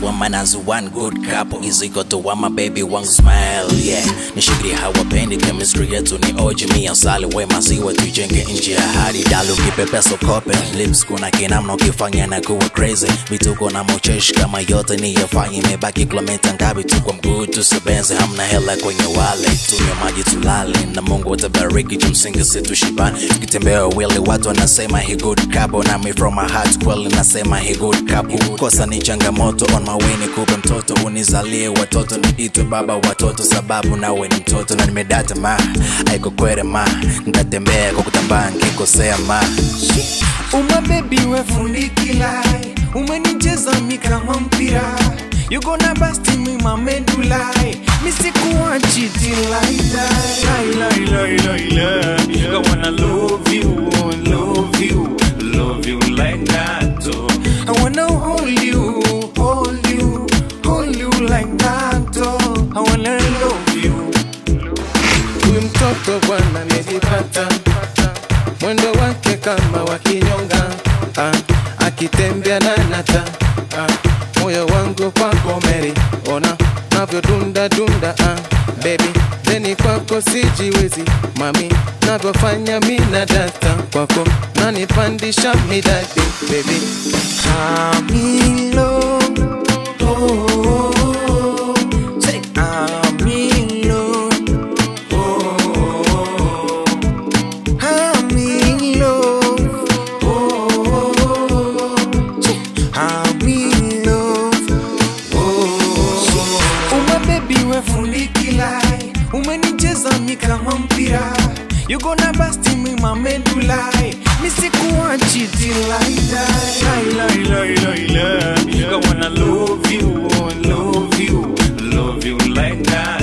woman as one good couple is equal to one my baby one smile yeah nishikilie hawapendi chemistry yetu ni oji mia sali we maziwa tuijenge nje ya hadi dalu kipepeso kope lips kuna kinamna ukifanya na kuwa crazy vituko na mocheshi kama yote niyafanya imebaki kilomita ngapi tu kwa mguu tusibenze hamna hela kwenye wale tunywe maji tulale na mungu atabariki chumsingi situshibani tukitembea wili watu wanasema he good couple nami from my heart kweli nasema he good couple kosa ni changamoto on my way nikupe mtoto unizalie watoto niitwe baba watoto sababu nawe ni mtoto na nimedata ma aiko kwere ma ntatembea kwa kutambaa nkikosea ma Uma baby we fundi kilai Umenicheza mi kama mpira You gonna bust me my medulla Mi sikuachi till I die Lie, lie, lie, lie, lie. I wanna love you, love you, love you like that oh. I wanna hold you, hold you, hold you like that oh. I wanna love you Huyu mtoto bwana amejipata, mwendo wake kama wa kinyonga, ah, akitembea na nata, ah, moyo wangu kwako Mary, ona navyodunda dunda, ah, baby deni kwako sijiwezi, mami navyofanya mina data kwako nanipandisha midadi, baby I'm in love. Oh, say I'm in love. Oh, I'm in love. Oh, say I'm in love. Oh, uma baby we fundi kilai, umenicheza mi kama mpira. You gonna bust me my medulla. Mi sikuachi till I die. Lie, lie, lie, lie, lie. I wanna love you, love you, love you like that.